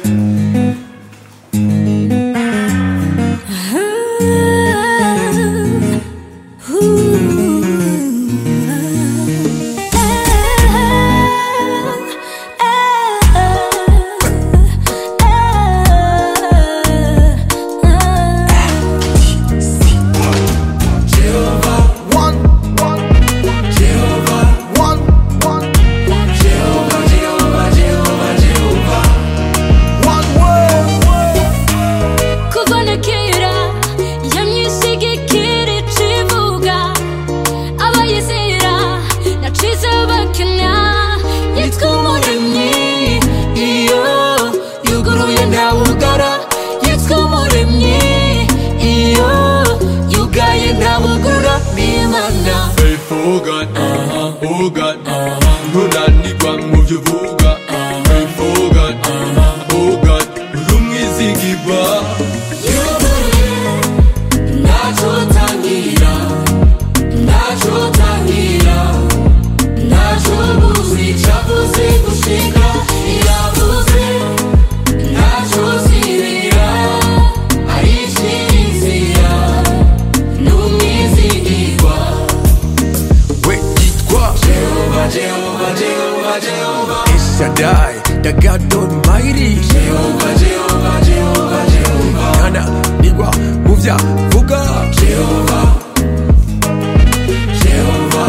kuva na kera yamyishigikira icivuga abayizera nacize bakena yitwa umuremyi iyo yuguruye ntawugara yitwa umuremyi iyo yugaye ntawugurura n'imana Faithful God, uh-huh, oh God, uh-huh. ntunanirwa mu byo uvuga Faithful God, uh-huh, oh God, uri umwizigirwa yuguruye ntacyo utangira ntacyo utangira ntacyo ubuze icyo avuze gushika yavuze ntacyo uzibira aricira inzira ni umwizigirwa we yitwa Jehova, Jehova, Jehova, Jehova Shaddai, the God Almighty. Jehova, Jehova, Jehova, Jehova Kana nigwa muvya vuga. Jehova Jehova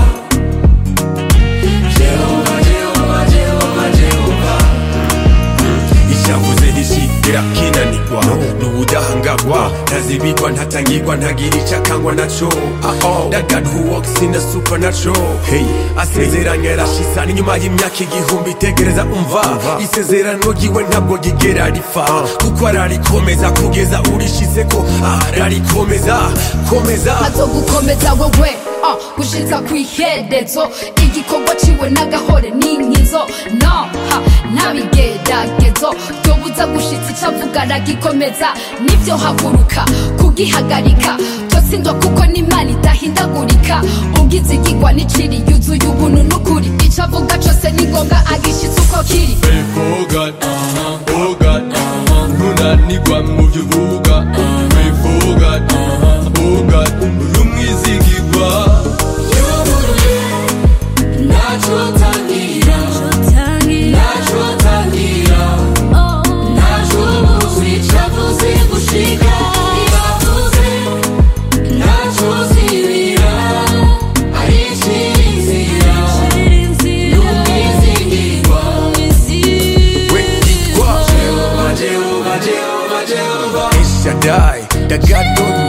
Jehova, Jehova, Jehova, Jehova Ishavuze ntishigera kinanirwa n'ubudahangagwa ntazibigwa ntatangirwa ntagira icakangwa naco That God who walks in the supernatural hey asezeranye arashisa n'inyuma y'imyaka igihumbi tegereza umva isezerano ryiwe ntabwo rigera ripfa kuko ararikomeza kugeza urishizeko ararikomeza komeza azogukomeza wowe ah, gushitsa kw'iherezo igikorwa ciwe n'agahore n'inkizo no ha, ntabigeragezo vyobuza gushitsa ico avuga aragikomeza nivyo haguruka kugihagarika tosindwa kuko n'imana idahindagurika ugize igigwa n'iciri yuzuye ubuntu n'ukuri ico avuga cose ni ngombwa agishitsa uko kiri Faithful God, uh-huh, oh God, uh-huh. ntunanirwa mu byo uvuga Faithful God, uh-huh, oh God, uri umwizigirwa yuguruye ntacyo utangira ntacyo utangira ntacyo ubuze icyo avuze gushika yavuze ntacyo uzibira aricira inzira ni umwizigirwa we yitwa Jehova, Jehova, Jehova, Jehova Shaddai, the God